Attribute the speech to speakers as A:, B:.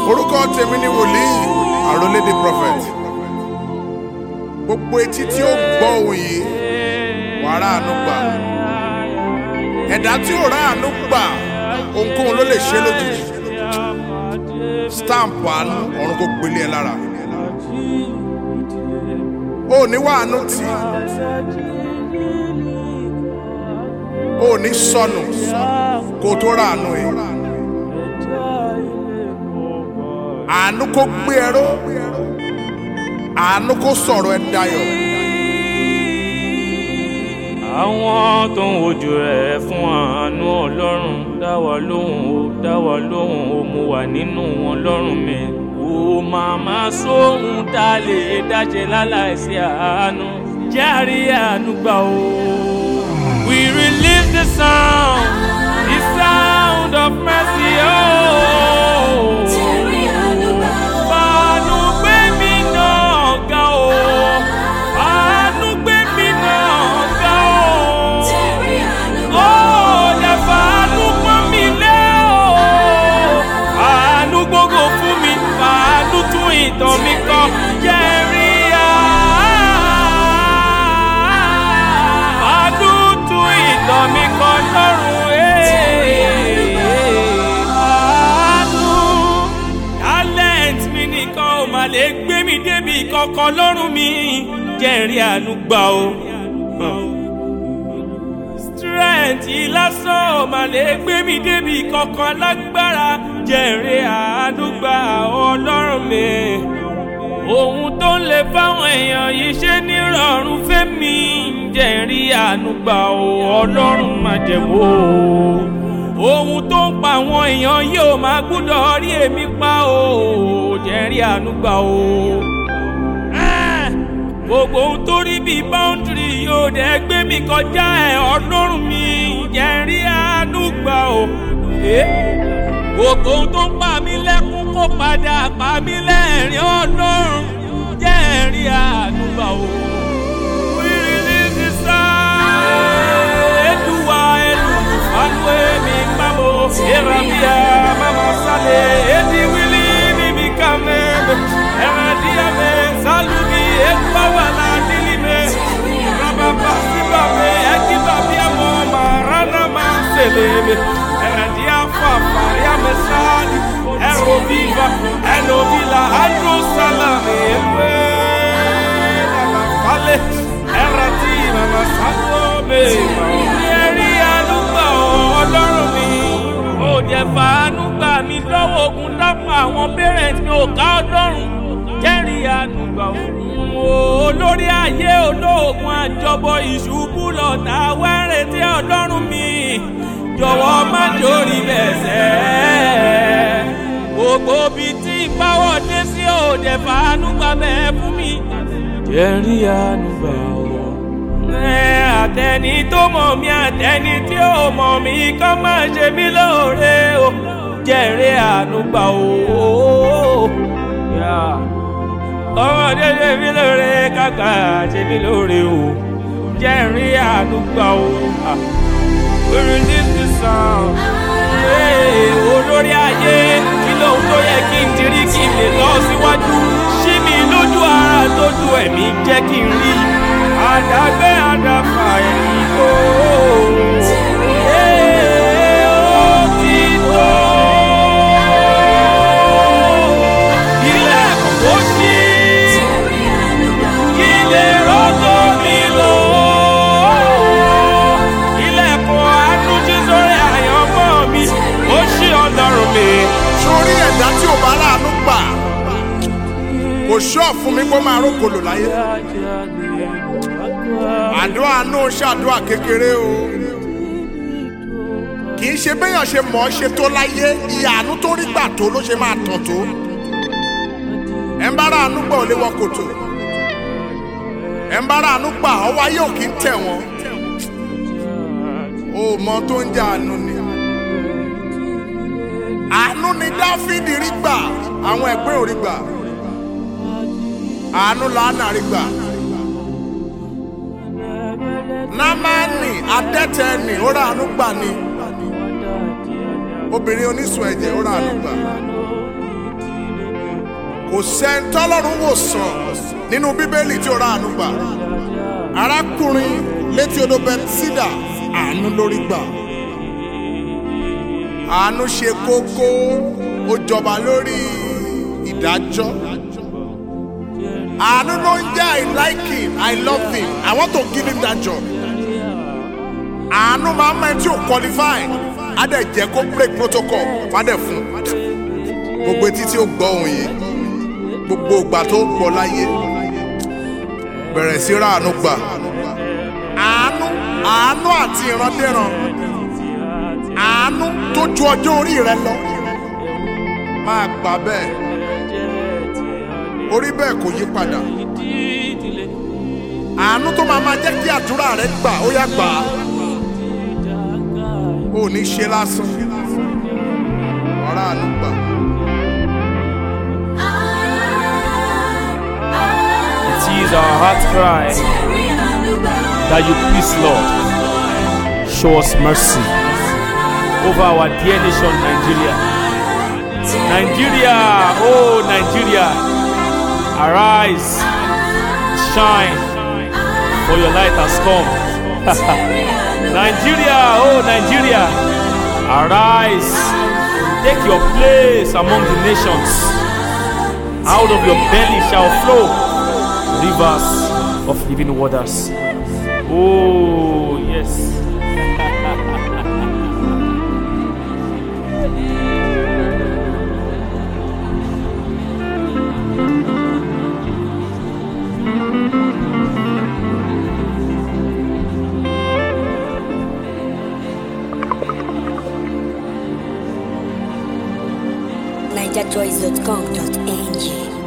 A: orúkọ tèmi ni wòlíì àròlédè prophet gbogbo etí tí ó gbọ́ ohùn yìí wàá ráàánú gbà ẹ̀dá tí ò ráàánú gbà ohunkóhun ló lè ṣe lójijì stamp àánú ọ̀run kò gbélé ẹ lára o ò ní wàánú tì o ò ní sọnù kó o tó ráàánú yìí àánú kó gbé ẹ ró àánú kó sọ̀rọ̀ ẹ dayọ̀.
B: àwọn tó ń wojú rẹ̀ fún àánú ọlọ́run dá wa lóhùn ó dá wa lóhùn ó mo wà nínú wọn lọ́rùn mi. ó màmá sóhun tá a lè dáṣe láláìsí àánú járe àánú gbà ó. we release the sound the sound of mercy. Oh. Àánú gbé mi náà ga o. Àánú gbé mi náà ga o. Ó lè fàánú pọ́n mi lé o. Àánú gbogbo fún mi, àánú tún ìtàn mi kọ. Jẹ́rí àánú tún ìtàn mi kọ lọ́rùn àánú talent mi nìkan ò mà lè gbé mi débi kankan lọ́rùn mi jẹ́rí àánú gbà o. strength lásán ò mà lè gbé mi débi kankan lágbára jẹ́rí àánú gbà ọlọ́run mi. ohun tó ń lè fáwọn èèyàn yìí ṣe nírọ̀rùn fẹ́mi jẹ́rí àánú gbà o ọlọ́run má jẹ́ wò ó ohun tó ń pa àwọn èèyàn yóò máa gbúdọ̀ rí èmi pa o jẹ́rí àánú gbà o. Ah! gbogbo ohun tó rí bíi báńdìrì yóò dẹ̀ gbé mi kọjá ẹ̀ ọlọ́run mi jẹ́rí àánú gbà o. Eh? gbogbo ohun tó ń pa mí lẹ́kún kó padà pa mí lẹ́rìn ọlọ́run jẹ́rí àánú gbà o. We release the sound. Eduwa elu anwe mi mamo erabia mama sale edi wili mi mi kame eradia me salugi ekwa wala dilime rababa sibabe ekiba bia mo marana ma selebe eradia fa faria me sali ero viva eno vila andro salame ewe la fale erati mama salome ẹ̀rí àlùgbà ọlọ́run mi ò jẹ́ fàánú gbà mí lọ́wọ́ ogun dápọ̀ àwọn parents mi ò ká ọlọ́run jẹ́rí àlùgbà olórí ayé olóògùn àjọbọ ìṣubú lọ́tà wẹ́rẹ̀ tí ọlọ́run mi jọ̀wọ́ má jórí bẹ̀sẹ̀ gbogbo bí tí ìpáwọ̀ dé sí ò jẹ́ fàánú gbà bẹ́ẹ̀ fún mi jẹ́rí àlùgbà ọ̀ àtẹni tó mọ̀ mí àtẹni tí ò mọ̀ mí kọ́ máa ṣe mí lóore o jẹ́rìí àánú gbà o. ọmọdé ṣe mí lóore kàkà ṣe mí lóore o jẹ́rìí àánú gbà o. we release the sound. olórí ayé kí lóhun tó yẹ kí n dirí kí n lè lọ síwájú ṣí mi lójú ara tójú ẹ̀mí jẹ́ kí n rí àdàgbé àdàfà ẹ̀yìn kò. ó ti tó. ilẹ̀kùn kò ṣí. ilé rọ́tò mi lò. ilẹ̀kùn àtúnṣe sórí àyànmọ́ mi. ó ṣí ọlọ́run mi.
A: sórí ẹ̀dá tí ò bá ráàánú gbà kò ṣọ́ fún mi kó máa rókòlò láyé àdúrà náà ṣàdúrà kékeré o kì í ṣe béèyàn ṣe mọ̀ ọ́ ṣe tó láyé ìyàánú tó rí gbà tó ló ṣe máa tàn tó ẹ̀ ń bá ráàánú gbà ò lè wọ kòtò ẹ̀ ń bá ráàánú gbà ọwọ́ ayé ò kì í tẹ̀ wọ́n o mọ tó ń jẹ àánú ni àánú ni dáfídì rí gbà àwọn ẹgbẹ́ ò rí gbà àánú làánà rí gbà námánì adẹ́tẹ̀ẹ́nì ó rà àánú gbà ni obìnrin oníṣun ẹ̀jẹ̀ ó rà àánú gbà kò sẹ́ńtọ́lọ́run wò sàn nínú bíbélì tí ó ra àánú gbà arákùnrin létí odò bẹtísídà àánú lórí gbà àánú ṣe kókó ó jọba lórí ìdájọ́ àánú ló ń jẹ́ i like him i love him i want to give him that job àánú máa ń mọ ẹni tí ò qualify á dẹ̀ jẹ́ kó break protocol wá dẹ̀ fún gbogbo etí tí ó gbọ́ òun yìí gbogbo ìgbà tó gbọ́ láyé bẹ̀rẹ̀ sí ráàánú gbà àánú àánú àti ìrandéran àánú tó ju ọjọ́ orí rẹ lọ máa gbà bẹ́ẹ̀ orí bẹ́ẹ̀ kò yí padà àánú tó máa máa jẹ́ kí àdúrà rẹ gbà ó yá gbà á ò ní ṣe lásán ọ̀rá àánú gbà.
B: It is our heart cry that you please, Lord, show us mercy over our dear nation, Nigeria. Nigeria, oh Nigeria, arise, shine, for your light has come. Nigeria, oh Nigeria, arise, take your place among the nations. Out of your belly shall flow rivers of living waters. Oh, yes.
C: NigerJoys.com.ng